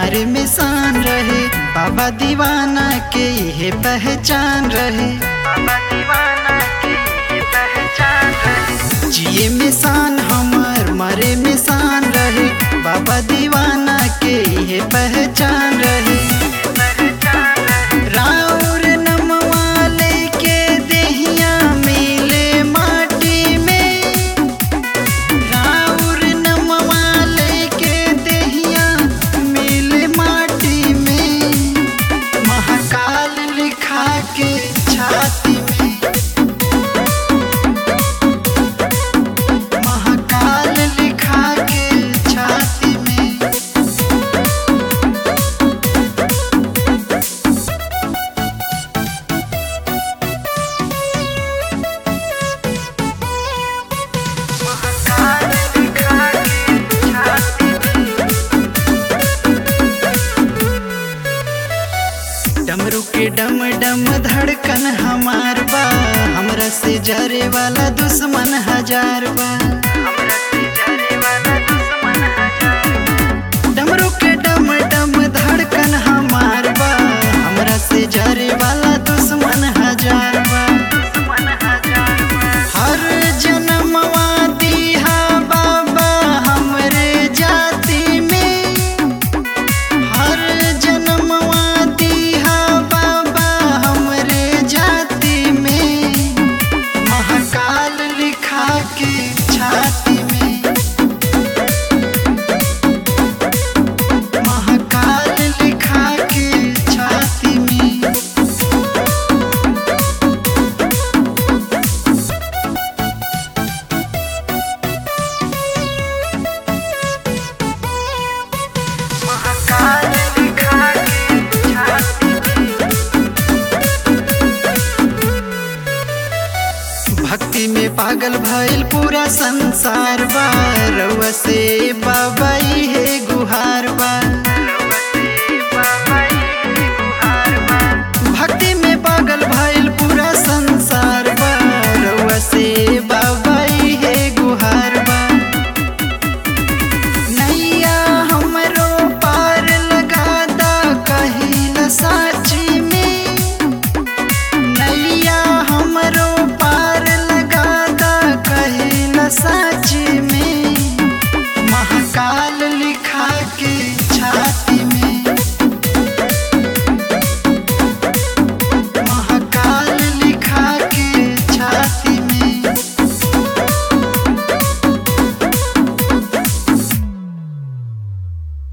हमारे में शान रहे बाबा दीवाना के ये पहचान रहे बाबा दीवाना के ये पहचान रहे जिए में शान हमार मरे में शान रहे बाबा दीवाना के ये पहचान रहे राउर नमवा लेके देहिया मिले माटी में राउर नमवा लेके देहिया मिले माटी में महाकाल लिखा के छाती में महाकाल लिखा के छाती में महाकाल लिखा के छाती डमरू के डम डम धड़कन हमार बा हमरा से जरे वाला दुश्मन हजार बा डमरू के डम डम धड़कन हमार बा हमरा से जरे वाला दुश्मन हजार बा हर जन्मवा दीहा बाबा हमरे जाति में हर जन्मवा दीहा बाबा हमरे जाति में महाकाल लिखा के छाती में महाकाल लिखा के छाती में महाकाल लिखा के छाती भक्ति में पागल भइल पूरा संसार बा रउआ से